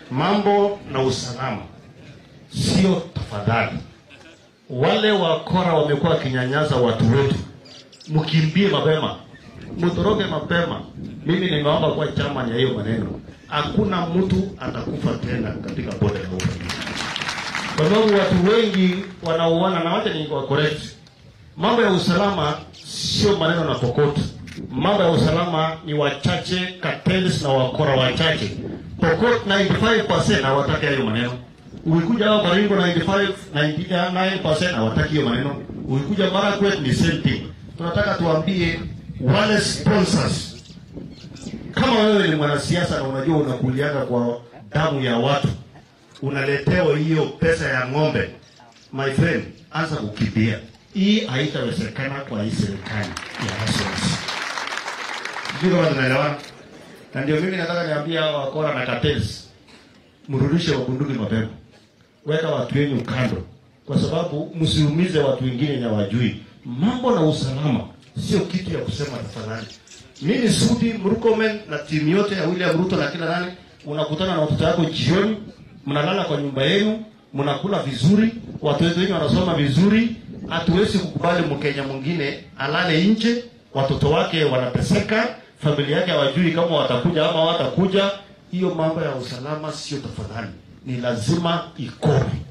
mambo na usalama sio tafadhali. Wale wakora wamekuwa wakinyanyasa watu wetu, mkimbie mapema, mtoroke mapema. Mimi nimeomba kwa chama ya hiyo maneno, hakuna mtu atakufa tena katika bonde la ufa, kwa sababu watu wengi wanauana, na wacha ni correct. Mambo ya usalama sio maneno na kokoto. Mambo ya usalama ni wachache, cartels na wakora wachache. Pokot 95% hawataki hayo maneno. Ukikuja hapa Baringo 95 99% hawataki hiyo maneno. Ukikuja Marakwet ni same thing. Tunataka tuambie wale sponsors, kama wewe ni mwanasiasa na unajua unakulianga kwa damu ya watu, unaletewa hiyo pesa ya ng'ombe, my friend, anza kukimbia. Hii haitawezekana kwa hii serikali ya Nationals. Sijui kama tunaelewana. Na ndio mimi nataka niambie hawa wakora na cartels, mrudishe wabunduki mapema, weka watu wenyu kando, kwa sababu msiumize watu wengine na wajui. Mambo na usalama sio kitu ya kusema tafadhali. Mimi Sudi Murkomen na timu yote ya William Ruto na kila nani, unakutana na watoto wako jioni, mnalala kwa nyumba yenu, mnakula vizuri, watoto wenu wanasoma vizuri. Hatuwezi kukubali Mkenya mwingine alale nje, watoto wake wanateseka, familia yake hawajui kama watakuja ama watakuja. Hiyo mambo ya usalama sio tafadhali, ni lazima ikome.